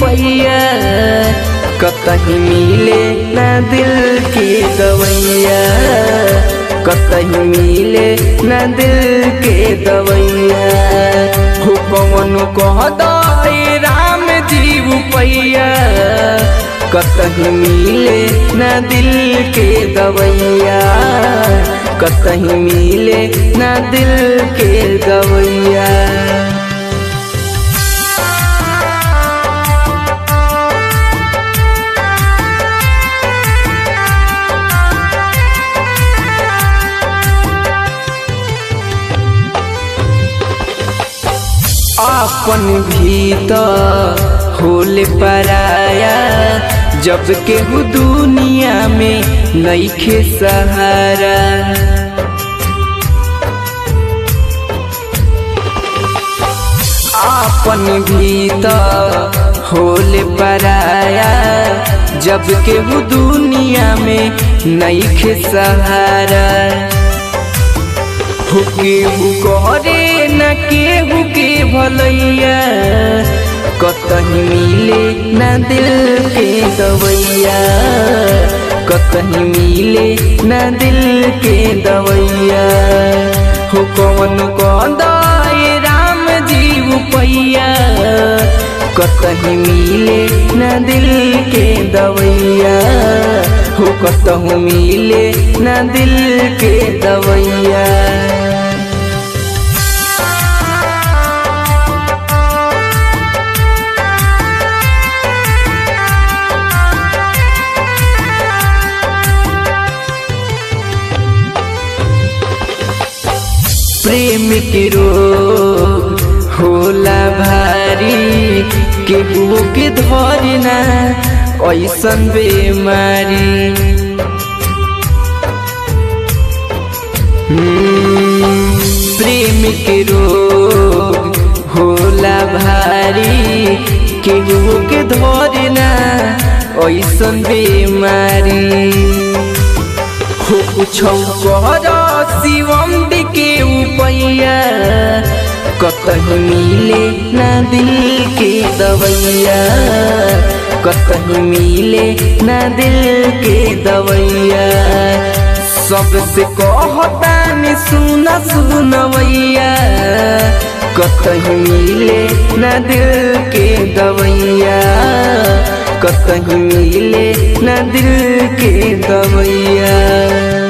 पैया कतही मिले ना दिल के दवैया कतही मिले ना दिल के दवैया हो कौन कह दे राम जीव पैया कतही मिले ना दिल के दवैया कतही मिले ना दिल के दवैया अपन भीतर होले पराया जब केहू दुनिया में नईखे सहारा अपन भीतर होले पराया जब केहू दुनिया में नईखे सहारा हो केहू करे न केहू के भलैया कतही मिले न दिल के दवैया कतही मिले न दिल के दवैया हो कौन कदाए राम जीव पैया कतही मिले न दिल के दवैया हो कतहु मिले न दिल के दवैया प्रेम के रोग होला भारी केहू के धरना ऐसन बेमारी हम्म, प्रेम के रोग होला भारी केहू के धरना ऐसन बेमारी हो कुछौ कर शिवम के उपैया कतही मिले ना दिल के दवैया कतही मिले ना दिल के दवैया सबसे कहतानी सुना सुनवैया कतही मिले ना दिल के दवैया कतही मिले ना दिल के दवैया